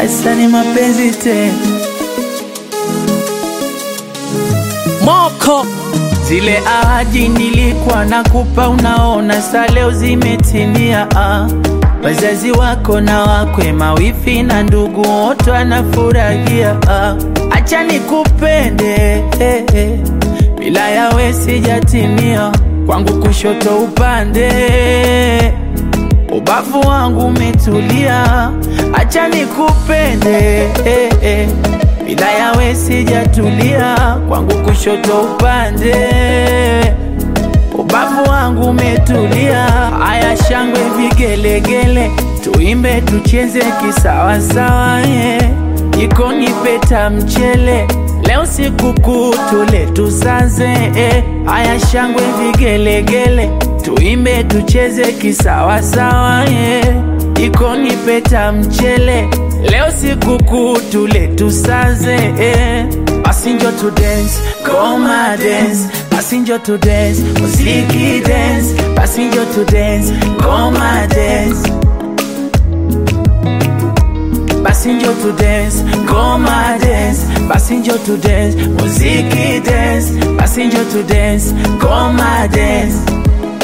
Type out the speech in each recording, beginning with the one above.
Asa ni mapenzi tena Moko Zile ahadi nilikuwa nakupa, unaona sa leo zimetimia. Ah, wazazi wako na wakwe, mawifi na ndugu wote wanafurahia. Ah, acha nikupende eh, eh, bila yawe sijatimia. Kwangu kushoto upande, ubavu wangu umetulia. Acha nikupende eh, eh, bila yawe sijatulia. Kwangu kushoto upande, ubavu wangu umetulia. Haya, shangwe vigelegele, tuimbe tucheze kisawasawa, yeah. Jikoni peta mchele, leo sikukuu tule tusaze, eh. Haya, shangwe vigelegele, tuimbe tucheze kisawasawa, yeah. Jikoni peta mchele, leo sikukuu tule tusaze, eh. Basi njo to dance, koma dance Basi njo to dance, muziki dance Basi njo to dance, koma dance Basi njo to dance, koma dance Basi njo to dance, muziki dance Basi njo to dance, koma dance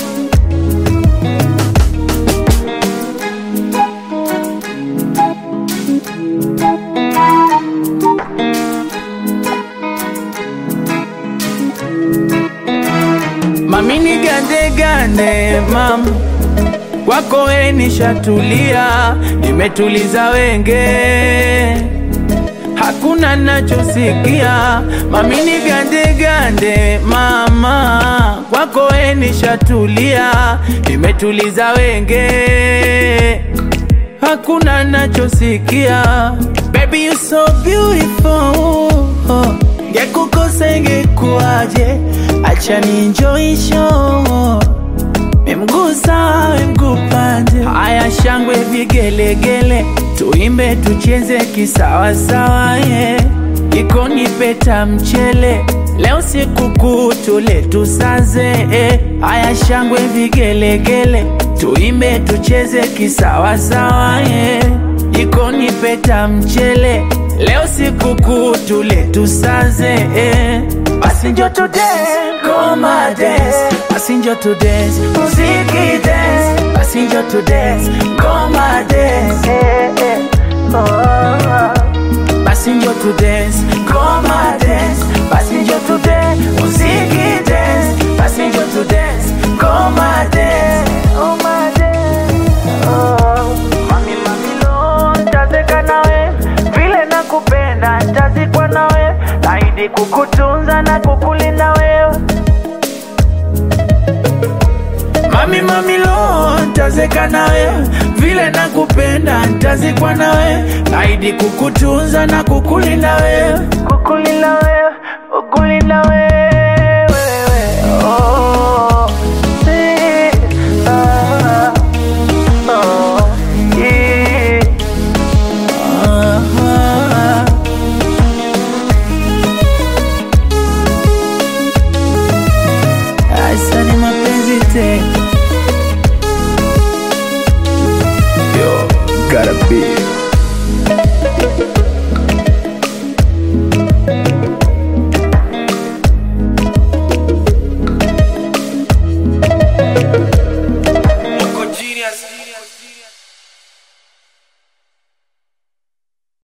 Mami ni gande gande mam kwako we nishatulia, nimetuliza wenge, hakuna nachosikia. Mami ni gande gande mama, kwako we nishatulia, nimetuliza wenge, hakuna nachosikia. Baby you so beautiful Ngekukosa ingekuwaje? Acha ni enjoy show Memgusa mgupande Haya shangwe vigelegele Tuimbe tucheze kisawasawa yeah. Jikoni peta mchele Leo sikukuu tule tusaze eh. Haya shangwe vigelegele Tuimbe tucheze kisawasawa yeah. Jikoni peta mchele Leo sikukuu tule tusaze eh. Basi njo to dance, koma dance Basi njo to dance, muziki dance Basi njo to dance, koma dance eh, eh. Oh. Basi njo to dance, koma dance Basi njo to dance, muziki dance Basi njo to dance, koma dance Oh my dance oh. Mami mami lo, ntazeka nawe vile nakupenda, ntazikwa nawe, naahidi kukutunza na kukulinda wewe. Mami mami lo, ntazeka nawe vile nakupenda, ntazikwa nawe, naahidi kukutunza na kukulinda wewe, kukulinda wewe, kukulinda wewe. Oh, eh, ah, oh, yeah. Ah, Asa ni mapenzi tena Yo, gotta be. Moko genius